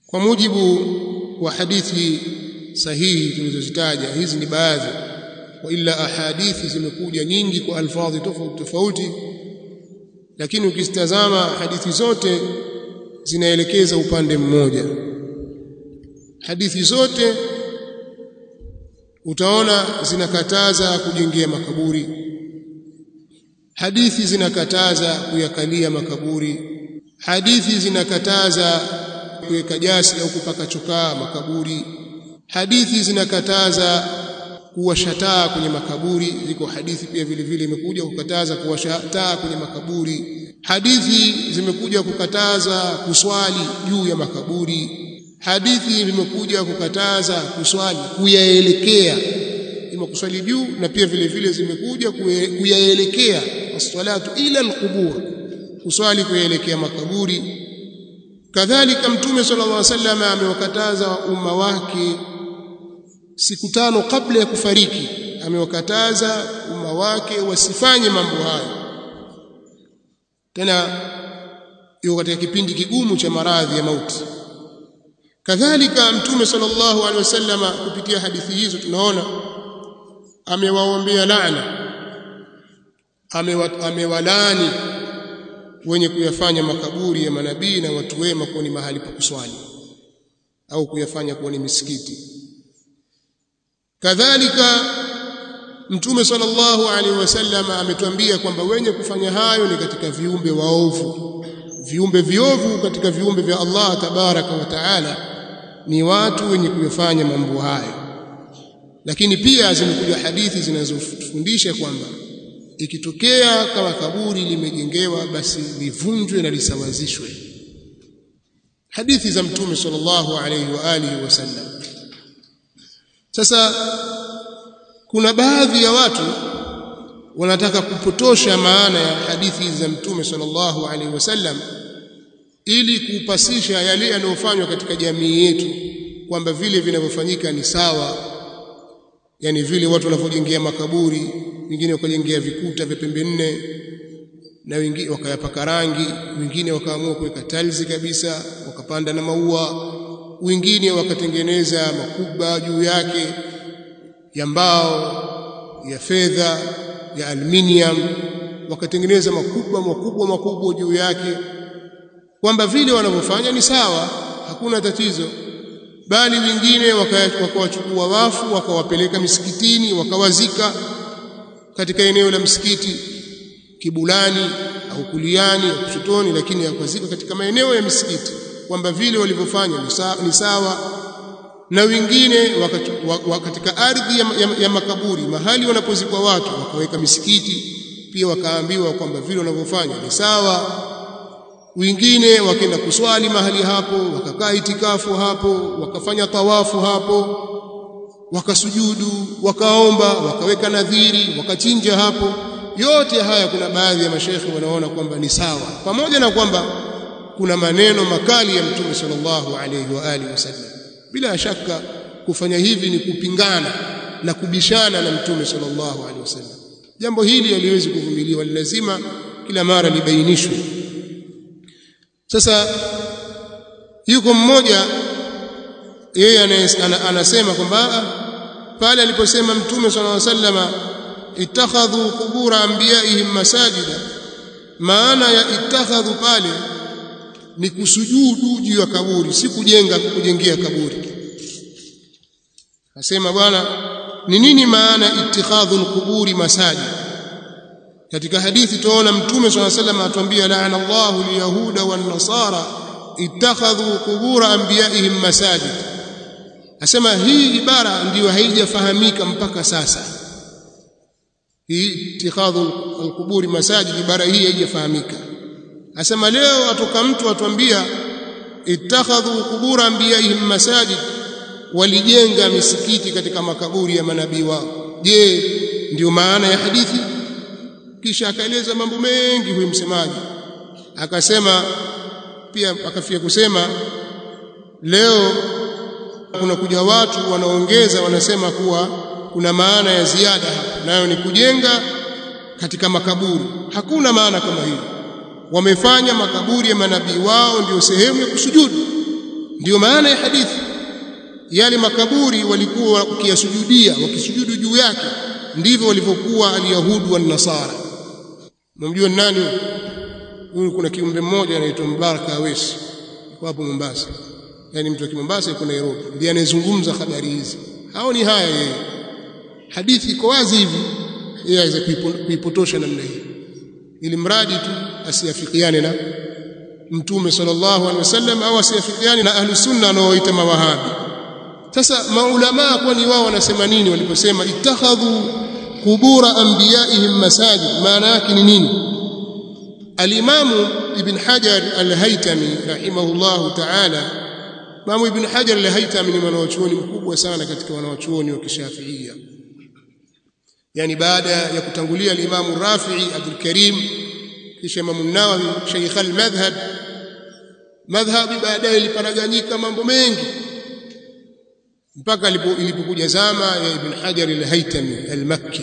kwa mujibu wa hadithi sahihi tulizozitaja hizi ni baadhi wa illa ahadithi zimekuja nyingi kwa alfadhi tofauti tofauti lakini ukizitazama hadithi zote zinaelekeza upande mmoja hadithi zote utaona zinakataza kujengea makaburi hadithi zinakataza kuyakalia makaburi hadithi zinakataza kuweka jasi au kupaka chokaa makaburi hadithi zinakataza kuwasha taa kwenye makaburi ziko hadithi pia vile vile imekuja kukataza kuwasha taa kwenye makaburi hadithi zimekuja kukataza kuswali juu ya makaburi hadithi zimekuja kukataza kuswali kuyaelekea ima kuswali juu na pia vile vile zimekuja kuyaelekea as-salatu ila al-qubur kuswali kuyaelekea makaburi kadhalika mtume sallallahu alaihi wasallam amewakataza umma wake siku tano kabla ya kufariki amewakataza umma wake wasifanye mambo hayo tena yuko katika kipindi kigumu cha maradhi ya mauti kadhalika mtume sallallahu alaihi wasallam kupitia hadithi hizo tunaona amewaombea laana amewalani wenye kuyafanya makaburi ya manabii na watu wema kuwa ni mahali pa kuswali au kuyafanya kuwa ni misikiti kadhalika mtume sallallahu alaihi wasallam ametuambia kwamba wenye kufanya hayo ni katika viumbe waovu viumbe viovu katika viumbe vya Allah tabaraka wa taala ni watu wenye kuyafanya mambo hayo lakini pia zimekuja hadithi zinazofundisha kwamba ikitokea kama kaburi limejengewa basi livunjwe na lisawazishwe hadithi za mtume sallallahu alaihi wa alihi wasallam sasa kuna baadhi ya watu wanataka kupotosha maana ya hadithi za mtume sallallahu alaihi wasallam ili kupasisha yale yanayofanywa katika jamii yetu kwamba vile vinavyofanyika ni sawa yani vile watu wanavyojengea makaburi wengine wakajengea vikuta vya pembe nne na wengine wakayapaka rangi wengine wakaamua kuweka tiles kabisa wakapanda na maua wengine wakatengeneza makuba juu yake ya mbao ya fedha ya aluminium wakatengeneza makubwa makubwa makubwa juu yake kwamba vile wanavyofanya ni sawa hakuna tatizo bali wengine wakawachukua wafu wakawapeleka misikitini wakawazika katika eneo la msikiti kibulani au kuliani au kushotoni lakini yakazika katika maeneo ya misikiti kwamba vile walivyofanya ni sawa na wengine katika ardhi ya, ya, ya makaburi mahali wanapozikwa watu wakaweka misikiti pia wakaambiwa kwamba vile wanavyofanya ni sawa wengine wakaenda kuswali mahali hapo wakakaa itikafu hapo wakafanya tawafu hapo wakasujudu wakaomba wakaweka nadhiri wakachinja hapo yote haya kuna baadhi ya mashekhe wanaona kwamba ni sawa pamoja na kwamba kuna maneno makali ya mtume sallallahu alaihi wa alihi wasallam bila shaka kufanya hivi ni kupingana na kubishana na mtume sallallahu alaihi wasallam jambo hili haliwezi kuvumiliwa lazima kila mara libainishwe sasa yuko mmoja yeye anasema kwamba pale aliposema mtume sallallahu alaihi wasallam ittakhadhu qubura anbiyaihim masajida maana ya ittakhadhu pale ni kusujudu juu ya kaburi si kujenga kujengea kaburi asema bwana ni nini maana ittikhadhu alquburi masajid katika hadithi tuona mtume swalla sallam atuambia laana Allahu alyahuda wan nasara ittakhadhu qubur anbiyaihim masajid asema hii ibara ndiyo haijafahamika mpaka sasa hii ittikhadhu alquburi masajid ibara hii haijafahamika asema leo atoka mtu atuambia ittakhadhu qubur anbiyaihim masajid walijenga misikiti katika makaburi ya manabii wao je ndiyo maana ya hadithi kisha akaeleza mambo mengi huyu msemaji akasema pia akafia kusema leo kuna kuja watu wanaongeza wanasema kuwa kuna maana ya ziada hapa nayo ni kujenga katika makaburi hakuna maana kama hiyo wamefanya makaburi ya manabii wao ndio sehemu ya kusujudu ndiyo maana ya hadithi yale makaburi walikuwa wakiyasujudia wakisujudu juu yake ndivyo walivyokuwa alyahudu wan nasara mnamjua nani huyu kuna kiumbe mmoja anaitwa Mbaraka Awesi yuko hapo Mombasa yani mtu wa Mombasa yuko Nairobi ndiye anayezungumza habari hizi hao ni haya yeye hadithi iko wazi hivi yeye aweze kuipotosha namna hii ili mradi tu asiafikiane na mtume sallallahu alaihi wasallam au asiafikiane na ahlu sunna wanaoita mawahabi sasa maulama kwani wao wanasema nini waliposema ittakhadhu qubura anbiyaihim masajid maana yake ni nini alimamu ibn hajar al-haytami rahimahullahu ta'ala imamu ibn hajar al-haytami ni mwanachuoni mkubwa sana katika wanachuoni wa kishafiia yani baada ya kutangulia al-imamu rafi'i abdul karim kisha imamu nawawi shaykh al-madhhab madhhabi baadaye iliparaganyika mambo mengi mpaka ilipokuja zama ya Ibn Hajar al-Haytami al-Makki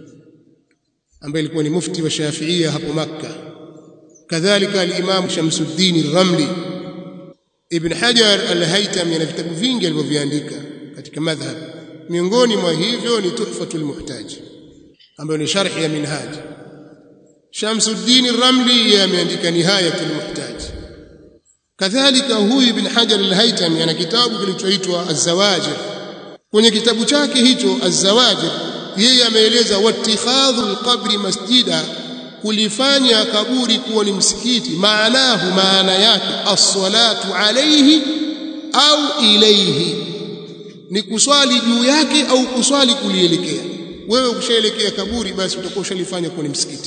ambaye alikuwa ni mufti wa Shafiia hapo Makka kadhalika al-Imam Shamsuddin al-Ramli Ibn Hajar al-Haytami ana vitabu vingi alivyoviandika katika madhhab miongoni mwa hivyo ni Tuhfatul Muhtaj ambayo ni sharhi ya Minhaj Shamsuddin al-Ramli ameandika Nihayatul Muhtaj kadhalika huyu ibn Hajar al-Haytami ana kitabu kilichoitwa Az-Zawajir kwenye kitabu chake hicho Az-Zawajir yeye ameeleza watikhadhu al-qabri masjida kulifanya kaburi kuwa ni msikiti maanahu maana yake as-salatu alayhi au ilayhi ni kuswali juu yake au kuswali kulielekea wewe ukishaelekea kaburi basi utakuwa ushalifanya kuwa ni msikiti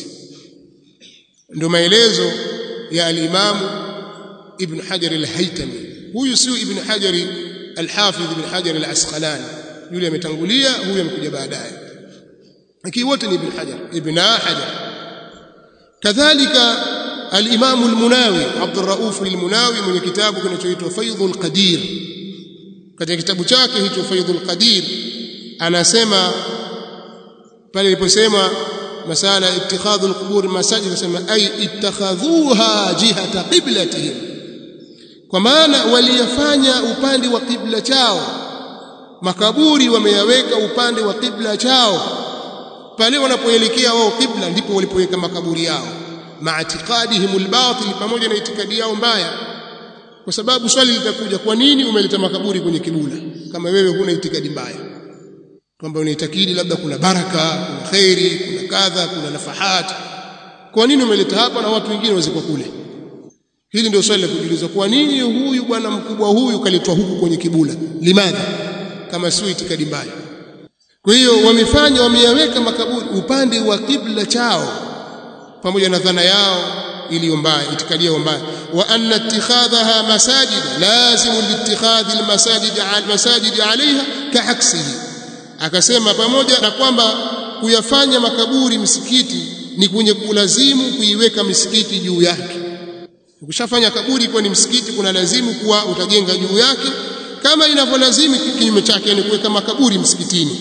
ndio maelezo ya al-Imamu ابن حجر الهيتمي huyu sio ibn hajar al-hafidh ibn hajar al-asqalani yule ametangulia huyu amekuja baadaye lakini wote ni ibn hajar ibn hajar kadhalika al-imam al-munawi abd ar-rauf al-munawi mwenye kitabu kinachoitwa faidhul qadir katika kitabu chake hicho faidhul qadir anasema pale iliposema masala ittikhadhu al-qubur masajid anasema ay ittakhadhuha jihata qiblatihim kwa maana waliyafanya upande wa kibla chao makaburi wameyaweka upande wa kibla chao pale wanapoelekea wao kibla ndipo walipoweka makaburi yao maatiqadihim albatil pamoja na itikadi yao mbaya kwa sababu swali litakuja kwa nini umeleta makaburi kwenye kibula kama wewe huna itikadi mbaya kwamba unaitakidi labda kuna baraka kuna khairi kuna kadha kuna nafahat kwa nini umeleta hapa na watu wengine wazikwa kule hili ndio swali la kujiuliza kwa nini huyu bwana mkubwa huyu kaletwa huku kwenye kibula limadha kama sio itikadi mbaya kwa hiyo wamefanya wameyaweka makaburi upande wa kibla chao pamoja na dhana yao iliyo mbaya itikadi yao mbaya wa anna ittikhadhaha masajid lazim liittikhadhi almasajid almasajid alaiha kahaksihi akasema pamoja na kwamba kuyafanya makaburi msikiti ni kwenye kulazimu kuiweka misikiti juu yake ukishafanya kaburi kuwa ni msikiti kuna lazimu kuwa utajenga juu yake kama inavyolazimu kinyume chake ni kuweka makaburi msikitini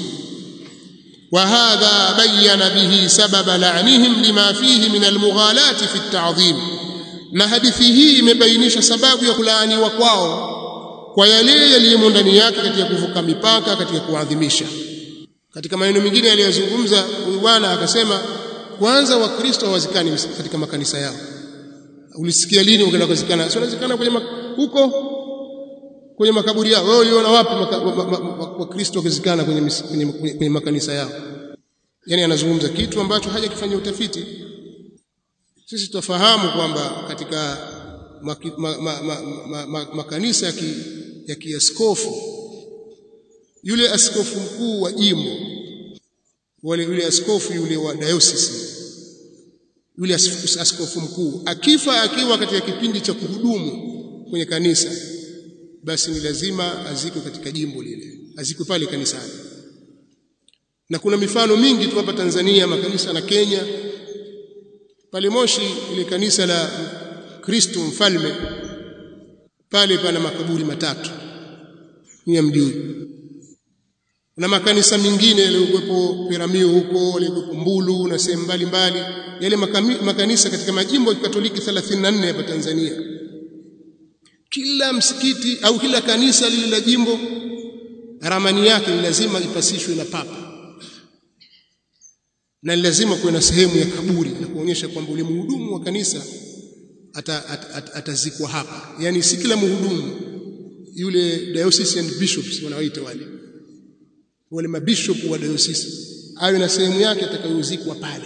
وهذا بين به سبب لعنهم لما فيه من المغالاة في التعظيم na hadithi hii imebainisha sababu ya kulaaniwa kwao kwa yale yaliyomo ndani yake katika kuvuka mipaka katika kuadhimisha katika maneno mengine aliyozungumza huyu bwana akasema kwanza wakristo hawazikani katika makanisa yao ulisikia lini ukaenda kuzikana sio unazikana kwenye huko kwenye makaburi yao wewe uliona wapi wakristo wakizikana kwenye, kwenye, kwenye, kwenye makanisa yao yani anazungumza kitu ambacho hajakifanyia utafiti sisi tufahamu kwamba katika maki, ma, ma, ma, ma, ma, makanisa ya, ki, ya kiaskofu yule askofu mkuu wa jimbo wale yule askofu yule wa diocese yule askofu mkuu akifa akiwa katika kipindi cha kuhudumu kwenye kanisa basi ni lazima azikwe katika jimbo lile azikwe pale kanisani na kuna mifano mingi tu hapa Tanzania makanisa na Kenya pale Moshi ile kanisa la Kristo mfalme pale pana makaburi matatu ni mjui na makanisa mengine yaliyokuwepo Piramio huko yaliyokuwepo Mbulu na sehemu mbalimbali yale makanisa katika majimbo ya Katoliki 34 hapa Tanzania kila msikiti au kila kanisa lile la jimbo ramani yake ni lazima ipasishwe na papa na ni lazima kuwe na sehemu ya kaburi na kuonyesha kwamba ule mhudumu wa kanisa atazikwa ata, ata, ata hapa yani si kila mhudumu yule diocesan bishops wanaoita wale wale mabishop wa diocese awe na sehemu yake atakayozikwa pale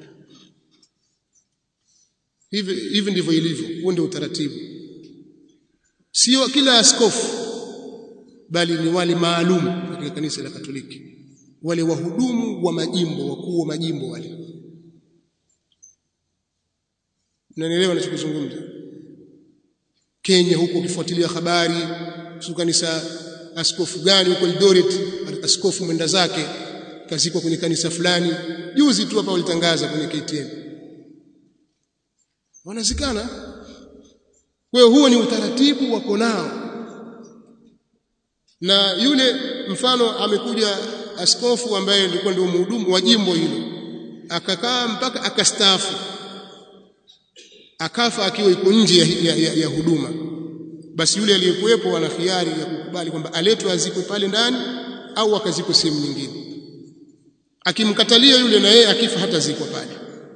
hivi hivi ndivyo ilivyo huo ndio utaratibu sio kila askofu bali ni wale maalum katika kanisa la Katoliki wale wahudumu wa majimbo wakuu wa majimbo wale Unanielewa ninachozungumza Kenya huko ukifuatilia habari kuhusu kanisa askofu gani huko Eldoret askofu mwenda zake kazikwa kwenye kanisa fulani juzi tu hapa walitangaza kwenye KTN wanazikana kwa hiyo huo ni utaratibu wako nao na yule mfano amekuja askofu ambaye alikuwa ndio mhudumu wa jimbo hilo akakaa mpaka akastaafu akafa akiwa iko nje ya, ya, ya, ya huduma basi yule aliyekuwepo ana khiari ya kukubali kwamba aletwe azikwe pale ndani au akazikwe sehemu nyingine akimkatalia yule na yeye akifa hatazikwa pale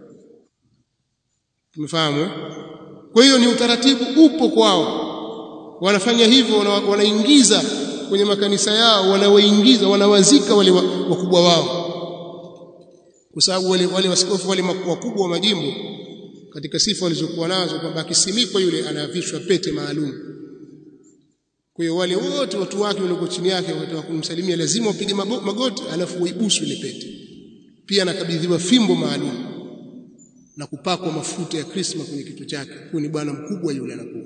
tumefahamu kwa hiyo ni utaratibu upo kwao wanafanya hivyo wanaingiza kwenye makanisa yao wanawaingiza wanawazika wale wakubwa wao kwa sababu wale wale waskofu wale wakubwa wa majimbo katika sifa walizokuwa nazo kwamba akisimikwa yule anavishwa pete maalum kwa hiyo wale wote watu wake walioko chini yake wakati kumsalimia lazima wapige magoti alafu waibusu ile pete pia anakabidhiwa fimbo maalum na kupakwa mafuta ya krisma kwenye kichwa chake huyo ni bwana mkubwa yule anakuwa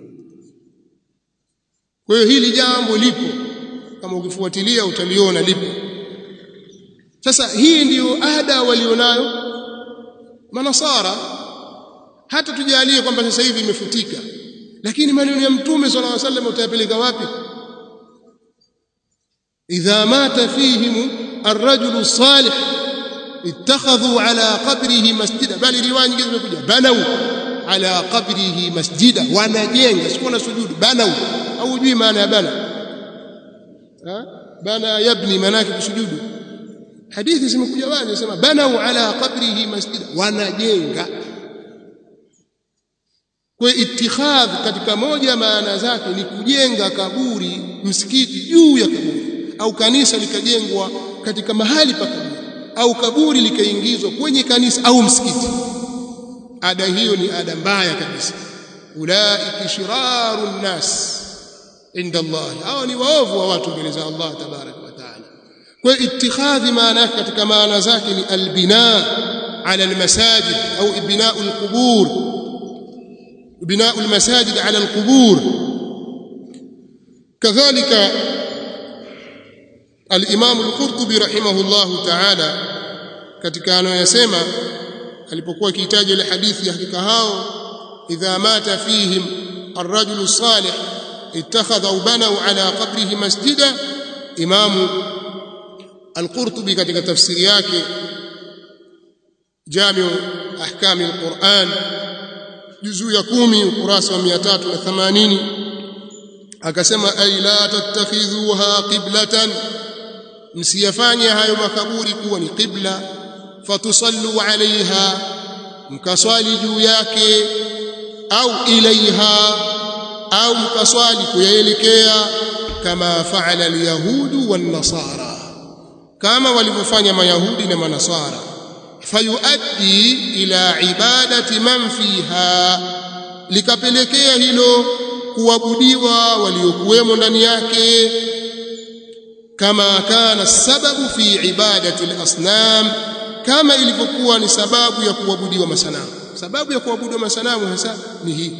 kwa hiyo hili jambo lipo kama ukifuatilia utaliona lipo sasa hii ndiyo ada walionayo manasara hata tujalie kwamba sasa hivi imefutika lakini maneno ya mtume sallallahu alaihi wasallam utayapeleka wapi idha mata fihim ar-rajulu salih ittakhadhu ala qabrihi masjida bali riwaya nyingine zimekuja banau ala qabrihi masjida wanajenga sio na sujudu banau au hujui maana ya bana ha bana yabni manake kusujudu hadithi zimekuja wazi zinasema banau ala qabrihi masjida wanajenga kwa itikhadh katika moja maana zake ni kujenga kaburi msikiti juu ya kaburi au kanisa likajengwa katika mahali pa kaburi au kaburi likaingizwa kwenye kanisa au msikiti ada hiyo ni ada mbaya kabisa ulaika shiraru nnas inda Allah hao ni waovu wa watu mbele za Allah tabarak wa taala kwa itikhadhi maana katika maana zake ni albina ala almasajid au ibna'u alqubur بناء المساجد على القبور كذلك الإمام القرطبي رحمه الله تعالى katika anayosema alipokuwa akihitaji ile hadithi ya hakika hao idha mata fihim الرجل الصالح اتخذ او بنوا على قبره مسجدا امام القرطبي katika tafsiri yake جامع احكام القرآن juzuu ya kumi ukurasa wa 380 akasema ay la tattakhidhuha qiblatan msiyafanye hayo makaburi kuwa ni qibla fatusallu alaiha mkaswali juu yake au ilaiha au mkaswali kuyaelekea kama faala alyahudu wan nasara kama walivyofanya mayahudi na manasara fayuaddi ila ibadati man fiha likapelekea hilo kuabudiwa waliokuwemo ndani yake kama kana sababu fi ibadati al-asnam kama ilivyokuwa ni sababu ya kuabudiwa masanamu sababu ya kuabudiwa masanamu hasa ni hii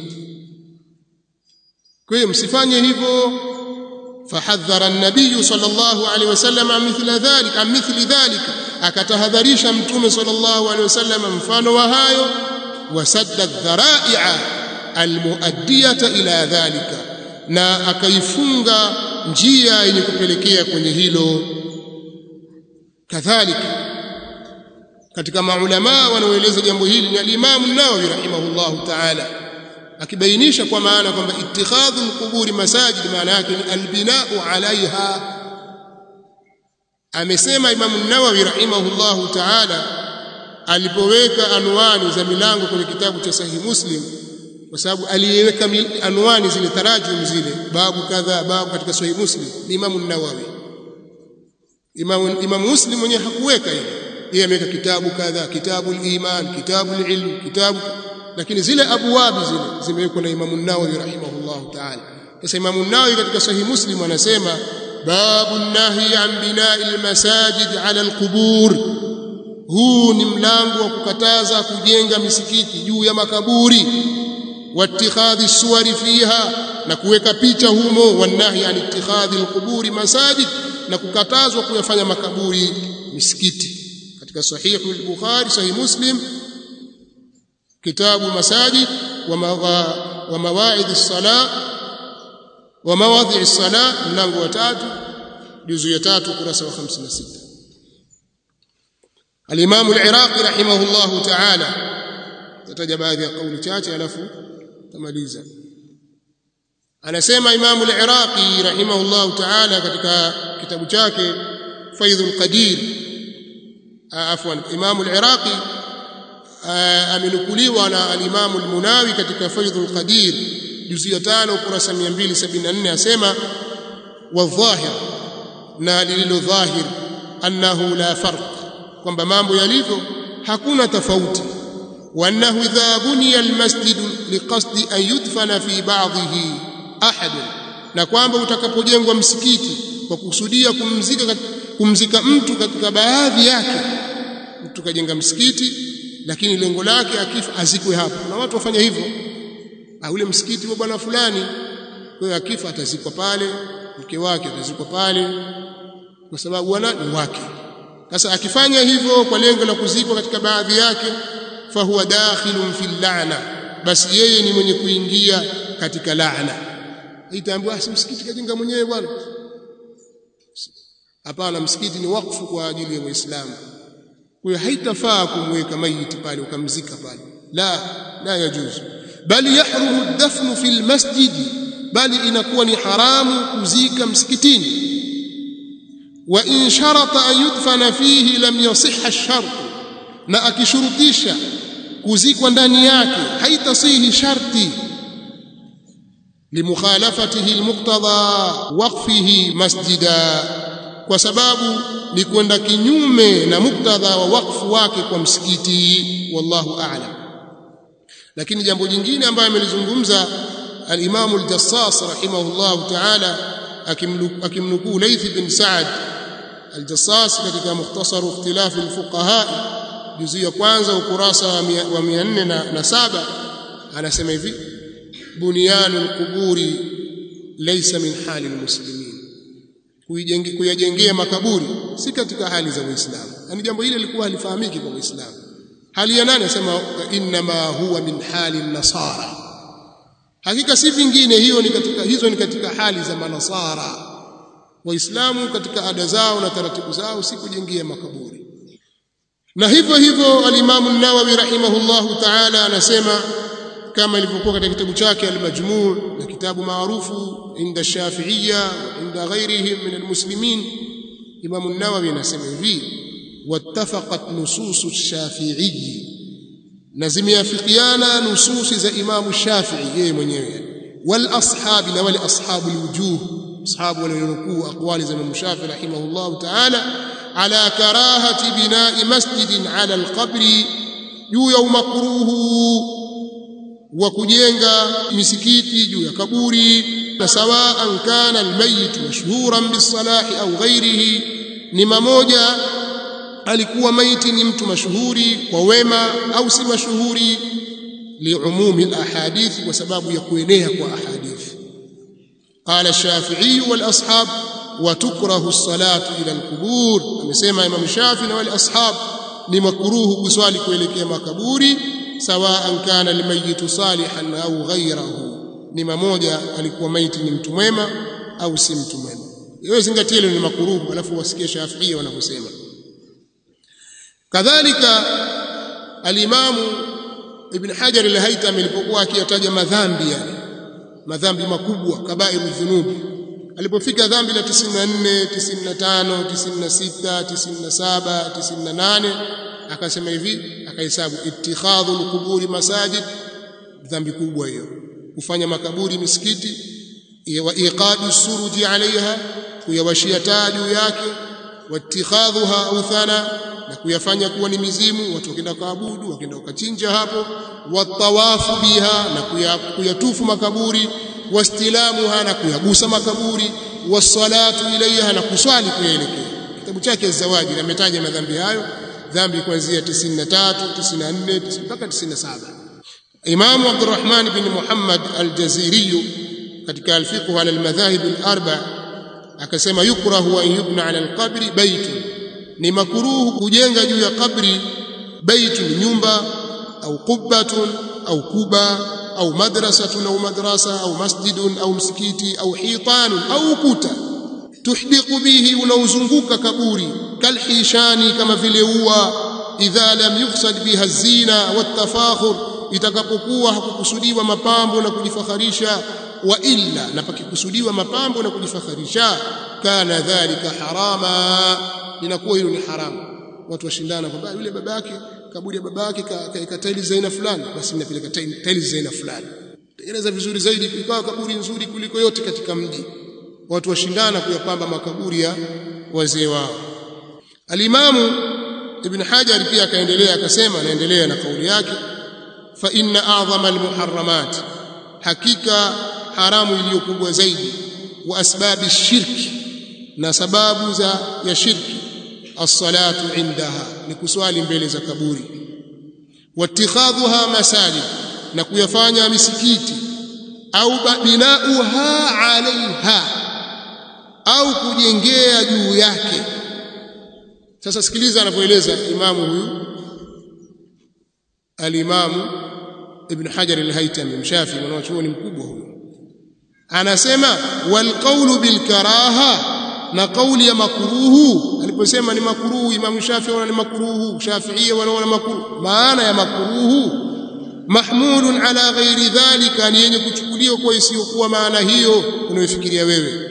kwa hiyo msifanye hivyo fahadhara an-nabiy sallallahu alaihi wasallam an mithla dhalik an mithli dhalika akatahadharisha mtume sallallahu alaihi wasallam mfano wa hayo wasadda dhara'i'a almuaddiyata ila dhalika na akaifunga njia yenye kupelekea kwenye hilo kadhalika katika maulama wanaoeleza jambo hili ni al-Imam an-Nawawi rahimahullahu ta'ala akibainisha kwa maana kwamba ittikhadhu alquburi masajid maana yake ni albinau alaiha amesema Imam an-Nawawi rahimahullahu ta'ala alipoweka anwani za milango kwenye kitabu cha Sahih Muslim kwa sababu aliweka anwani zile tarajum zile babu kadha babu katika Sahih Muslim ni Imam an-Nawawi Imam Imam Muslim mwenyewe hakuweka hivyo yeye ameweka kitabu kadha kitabu al-iman kitabu al-ilm kitabu lakini zile abwabi zile zimewekwa na Imam an-Nawawi rahimahullahu ta'ala sasa Imam an-Nawawi katika Sahih Muslim anasema babu nahi an bina'i al-masajid 'ala al-qubur huu ni mlango wa kukataza kujenga misikiti juu ya makaburi wattikhadhi suwari fiha na kuweka picha humo wanahi an ittikhadhi alquburi masajid na kukatazwa kuyafanya makaburi misikiti katika sahihu al-bukhari sahih muslim kitabu masajid wa mawaidh as-salah wa mawadhi as-salah mlango wa tatu juzu ya tatu kurasa wa 56 الإمام العراقي رحمه الله تعالى تتجا baadhi ya kauli chache alafu tamaliza anasema Imam al-Iraqi rahimahullah ta'ala katika kitabu chake Faidhul Qadir afwan Imam al-Iraqi amenukuliwa na al-Imam al-Munawi katika Faidhul Qadir juzu ya 5 ukurasa 274 asema wadhahir na lililo dhahir annahu la farq kwamba mambo yalivyo hakuna tofauti وانه اذا بني المسجد لقصد ان يدفن في بعضه احد na kwamba utakapojengwa msikiti kwa kusudia kumzika kumzika mtu katika baadhi yake mtu kajenga msikiti lakini lengo lake akifa azikwe hapo na watu wafanya hivyo au ule msikiti wa bwana fulani kwa hiyo akifa atazikwa pale mke wake atazikwa pale kwa sababu wana ni wake sasa akifanya hivyo kwa lengo la kuzikwa katika baadhi yake fahuwa dakhilun fil la'na basi yeye ni mwenye kuingia katika laana itaambiwa si msikiti kajenga mwenyewe bwana hapana msikiti ni wakfu kwa ajili ya waislamu kwa hiyo haitafaa kumweka maiti pale ukamzika pale la la yajuzu bali yahrumu ad-dafnu fil masjid bali inakuwa ni haramu kuzika msikitini wa in sharata an yudfana fihi lam yasihha ash-shart na akishurutisha kuzikwa ndani yake haitasihi sharti limukhalafatihi almuqtada waqfihi masjida kwa sababu ni kwenda kinyume na muktadha wa wakfu wake kwa msikiti wallahu a'lam lakini jambo jingine ambayo amelizungumza al-Imam al-Jassas rahimahullah ta'ala akimnukuu Layth bin Sa'd al-Jassas katika mukhtasar ikhtilaf al-fuqaha juzu ya kwanza ukurasa wa 407 anasema hivi bunyanu al-quburi laysa min hali al-muslimin kuyajengea makaburi si katika hali za Uislamu yani jambo hili lilikuwa halifahamiki kwa Uislamu hali ya nani anasema inma huwa min hali nasara hakika si vingine hiyo ni katika hizo ni katika hali za manasara waislamu katika ada zao na taratibu zao si kujengea makaburi na hivyo hivyo alimamu an-Nawawi rahimahullahu ta'ala anasema kama ilivyokuwa katika kitabu chake al-Majmu' na kitabu maarufu inda Shafi'iyya inda ghairihim min al-muslimin Imam an-Nawawi anasema hivi wattafaqat nusus ash-Shafi'i na zimeafikiana nususi za Imam Shafi'i yeye mwenyewe wal ashabi na wale ashabu al-wujuh ashabu walionukuu aqwali za Imam Shafi'i rahimahullahu ta'ala ala karahati bina'i masjidin ala al-qabri juu ya umakruhu wa kujenga misikiti juu ya kaburi na sawaan kana almayit mashhuran bisalahi au ghairihi ni mamoja alikuwa maiti ni mtu mashuhuri kwa wema au si mashuhuri liumumi alahadith kwa sababu ya kuenea kwa ahadith qala ash-shafi'i wal ashab wa tukrahu as-salatu ila al-qubur amesema imam shafi na wale ashab ni makruhu kuswali kuelekea makaburi sawaan kana almayitu salihan au ghayrahu ni mamoja alikuwa maiti ni mtu mwema au si mtu mwema hiyo zingatia hilo ni makuruhu alafu wasikie Shafi'i wanavyosema kadhalika alimamu Ibn Hajar al-Haytami alipokuwa akiyataja madhambi yale madhambi makubwa kabairu dhunubi alipofika dhambi la 94 95 96 97 98 akasema hivi akahesabu ittikhadhu alquburi masajid dhambi kubwa hiyo kufanya makaburi misikiti wa iqadu suruji alaiha kuyawashia taa juu yake wattikhadhuha authana na kuyafanya kuwa ni mizimu watu wakienda kuabudu wakienda ukachinja hapo watawafu biha na kuyatufu makaburi wastilamuha na kuyagusa makaburi wassalatu ilaiha na kuswali kuyaelekea kitabu chake zawaji ametaja madhambi hayo dhambi kuanzia 93 94 mpaka 97 Imam Abdurrahman bin Muhammad al-Jaziri katika al-fiqh ala al-madhahib al-arba akasema yukrahu an yubna ala al-qabri baytun ni makruhu kujenga juu ya kabri baitun nyumba au qubbatun au kuba au madrasatun au madrasa au masjidun au msikiti au hitanun au ukuta tuhdiqu bihi unaozunguka kaburi kalhishani kama vile ua idha lam yuqsad biha zina watafakhur itakapokuwa hakukusudiwa mapambo na kujifakharisha wa illa na pakikusudiwa mapambo na kujifakharisha kana dhalika harama inakuwa hilo ni haramu watu washindana kwamba yule babake kaburi ya babake kaeka tiles za aina fulani basi ninapeleka tiles za aina fulani tengeneza vizuri zaidi ikawa kaburi nzuri kuliko yote katika mji watu washindana kuyapamba makaburi ya wazee wao alimamu ibn hajar pia akaendelea akasema anaendelea na kauli yake fa inna a'zama almuharramat hakika haramu iliyokubwa zaidi wa asbabi shirki na sababu za ya shirki as-salatu indaha ni kuswali mbele za kaburi watikhadhuha masajid na kuyafanya misikiti au binauha alaiha au kujengea juu yake sasa sikiliza anavyoeleza imamu huyu alimamu ibn hajar al-haytami mshafi mwanachuoni mkubwa huyu anasema wal qawlu bil karaha na kauli ya makruhu aliposema ni makruhu Imam Shafi wala ni makruhu Shafiia wala makruhu maana ya makruhu mahmulun ala ghairi dhalika ni yenye kuchukuliwa kwa isiyokuwa maana hiyo unayofikiria wewe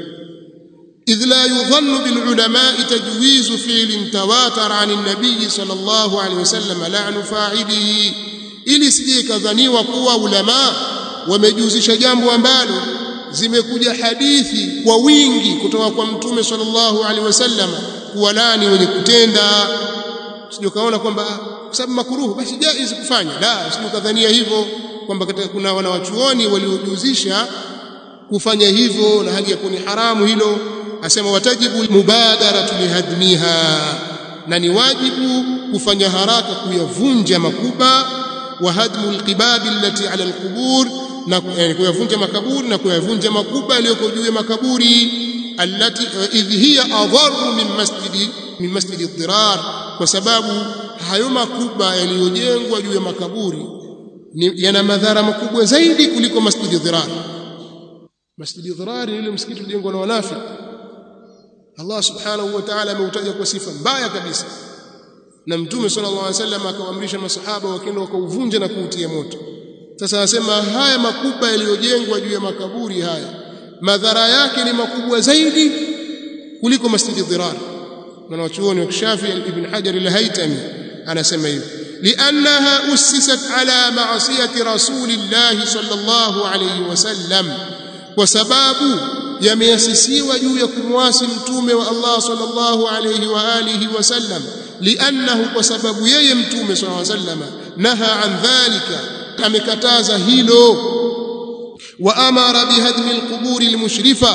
idh la yudhannu bil ulama tajwizu fi'lin tawatar an an-nabiy sallallahu alayhi wasallam la'nu fa'ilihi ili sije kadhaniwa kuwa ulama wamejuzisha jambo ambalo zimekuja hadithi kwa wingi kutoka kwa mtume sallallahu alaihi wasallam kuwalani wenye kutenda sio kaona kwamba kwa sababu makruhu basi jaiz kufanya la sio kadhania hivyo kwamba kuna wanawachuoni waliojuzisha kufanya hivyo na hali ya kuni haramu hilo asema watajibu mubadaratu lihadmiha na ni wajibu kufanya haraka kuyavunja makuba wa hadmu alqibab allati ala alqubur na kuyavunja makaburi na kuyavunja makuba yaliyoko juu ya makaburi allati idh hiya adharu min masjidi min masjidi dhirar kwa sababu hayo makuba yaliyojengwa juu ya makaburi yana madhara makubwa zaidi kuliko masjidi dhirar masjidi dhirar ni ile msikiti ulijengwa na wanafiki Allah subhanahu wa ta'ala ameutaja kwa sifa mbaya kabisa na mtume sallallahu alaihi wasallam akawaamrisha masahaba wakaenda wakauvunja na kuutia moto sasa anasema haya makuba yaliyojengwa juu ya makaburi haya madhara yake ni makubwa zaidi kuliko masjidi dhirar na wachuoni wa Shafi ibn Hajar al-Haytami anasema hivyo liannaha ussisat ala ma'siyati rasulillah sallallahu alayhi wasallam kwa sababu yameasisiwa juu ya kumwasi mtume wa Allah sallallahu alayhi wa alihi wasallam liannahu kwa sababu yeye mtume sallallahu alayhi wasallam naha an dhalika amekataza hilo wa amara bihadmi alquburi almushrifa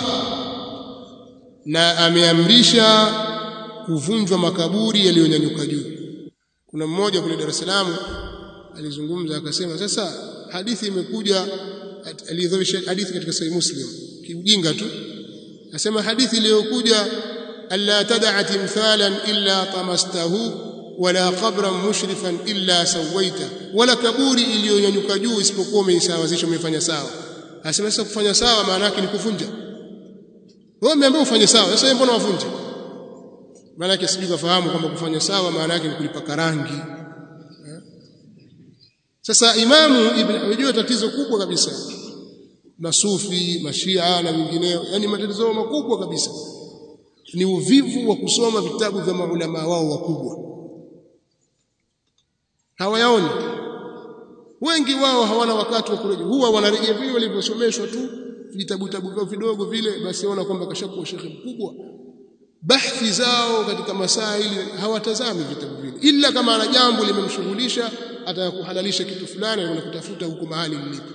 na ameamrisha kuvunjwa makaburi yaliyonyanyuka juu kuna mmoja kule Dar es Salaam alizungumza akasema sasa hadithi imekuja alidhoisha hadithi katika sahih muslim kiujinga tu asema hadithi iliyokuja alla tad'a timthalan illa tamastahu wala qabran mushrifan illa sawaita wala kaburi iliyonyanyuka juu isipokuwa umeisawazisha umefanya sawa asema sasa kufanya sawa maana yake ni kuvunja wewe umeambiwa ufanye sawa sasa mbona wavunja maana yake sijui kafahamu kwamba kufanya sawa maana yake ni kulipaka rangi sasa imamu ibn unajua tatizo kubwa kabisa masufi mashia na wengineo yani matatizo makubwa kabisa ni uvivu wa kusoma vitabu vya maulama wao wakubwa hawayaoni wengi wao hawana wakati wa kurejea huwa wanarejea vile walivyosomeshwa tu vitabu vitabu vyao vidogo vile basi waona kwamba kashakuwa shekhe mkubwa bahthi zao katika masaili hawatazami vitabu vile ila kama ana jambo limemshughulisha atakuhalalisha kitu fulani na kutafuta huko mahali lilipo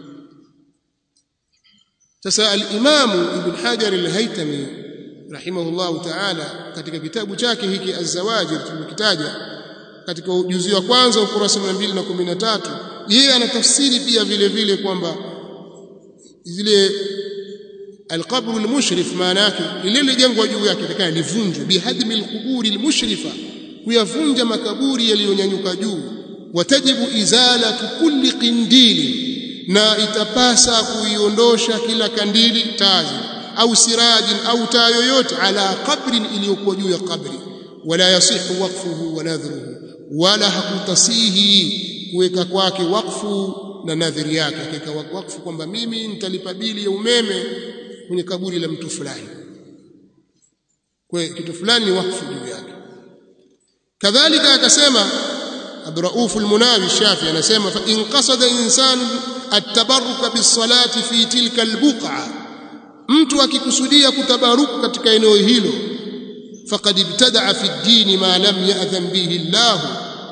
sasa al-Imamu Ibn Hajar al-Haytami rahimahullahu ta'ala katika kitabu chake hiki Az-Zawajir tulikitaja katika ujuzi wa kwanza ukurasa wa 213 yeye anatafsiri pia vile vile kwamba zile alqabru almushrif maana yake lile lijengwa juu yake takana livunjwe bihadmi alquburi almushrifa kuyavunja makaburi yaliyonyanyuka juu watajibu izalatu kulli qindili na itapasa kuiondosha kila kandili tazi au sirajin au taa yoyote ala qabrin iliyokuwa juu ya kabri wala yasihu waqfuhu wa nadhruhu wala hakutasihi kuweka kwake wakfu na nadhiri yake akaweka wakfu kwamba mimi nitalipa bili ya umeme kwenye kaburi la mtu fulani kwa kitu fulani ni wakfu juu yake kadhalika akasema Abdurauf al-Munawi Shafi anasema fa in qasada insanu at-tabarruka bis-salati fi tilka al-buq'a mtu akikusudia kutabaruku katika eneo hilo faqad ibtada'a fi ad-din ma lam ya'dhan bihi Allah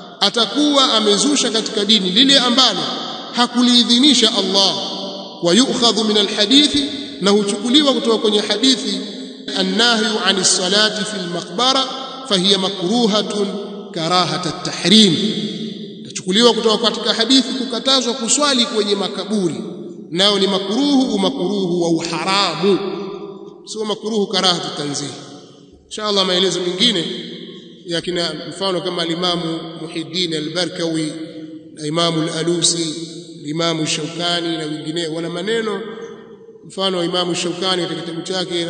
atakuwa amezusha katika dini lile ambalo hakuliidhinisha Allah wa yu'khadhu min al-hadithi na huchukuliwa kutoka kwenye hadithi annahyu anis salati fil maqbara fahiya makruhatun karahata at-tahrim tachukuliwa kutoka katika hadithi kukatazwa kuswali kwenye makaburi nao ni makruhu umakruhu wa uharamu sio makruhu karahatu tanzih inshallah maelezo mengine ya kina mfano kama alimamu Muhiddin al-Barkawi na imamu al-Alusi imamu Shaukani na wengineo wana maneno mfano wa imamu Shaukani katika kitabu chake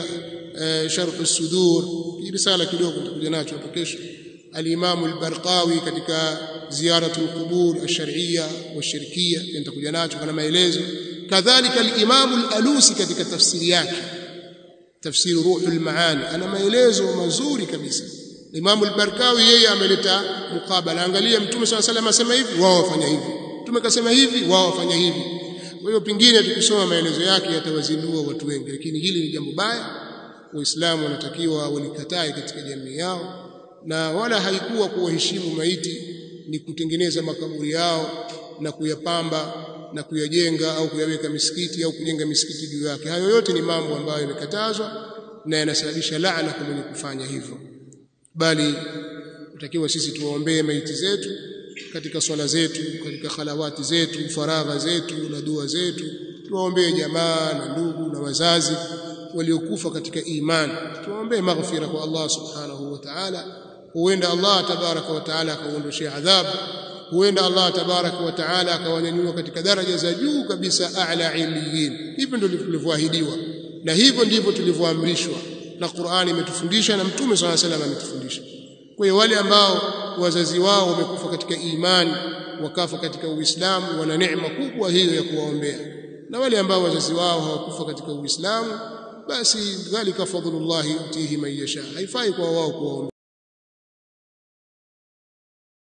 Sharh as-Sudur risala kidogo tutakuja nacho hapo kesho al-Imam al-Barqawi katika ziyaratu al-qubur ash-shar'iyya wash-shirkiyya nitakuja nacho kana maelezo kadhalika al-Imam al-Alusi katika tafsiri yake tafsiri ruhul maani ana maelezo mazuri kabisa Imam al-Barkawi yeye ameleta mukabala angalia mtume swalla salam asema hivi wao wafanya hivi mtume kasema hivi wao wafanya hivi kwa hiyo pingine tukisoma maelezo yake yatawazindua watu wengi lakini hili ni jambo baya waislamu wanatakiwa walikatae katika jamii yao na wala haikuwa kuwaheshimu maiti ni kutengeneza makaburi yao na kuyapamba na kuyajenga au kuyaweka misikiti au kujenga misikiti juu yake hayo yote ni mambo ambayo yamekatazwa na yanasababisha laana kwa mwenye kufanya hivyo bali tutakiwa sisi tuwaombee maiti zetu katika swala zetu katika khalawati zetu faragha zetu na dua zetu tuwaombee jamaa na ndugu na wazazi waliokufa katika imani tuwaombee maghfira kwa Allah subhanahu wa ta'ala huenda Allah tabaraka wa ta'ala akaondoshia adhabu huenda Allah tabaraka wa ta'ala akawanyanyua katika daraja za juu kabisa a'la iliyin hivyo ndio tulivyoahidiwa na hivyo ndivyo tulivyoamrishwa na Qur'ani imetufundisha na Mtume swalla salam ametufundisha kwa hiyo wale ambao wazazi wao wamekufa katika imani wakafa katika Uislamu wana neema kubwa hiyo ya kuwaombea na wale ambao wazazi wao hawakufa katika Uislamu basi dhalika fadlullah yutihi man yasha haifai kwa wao kuwaombea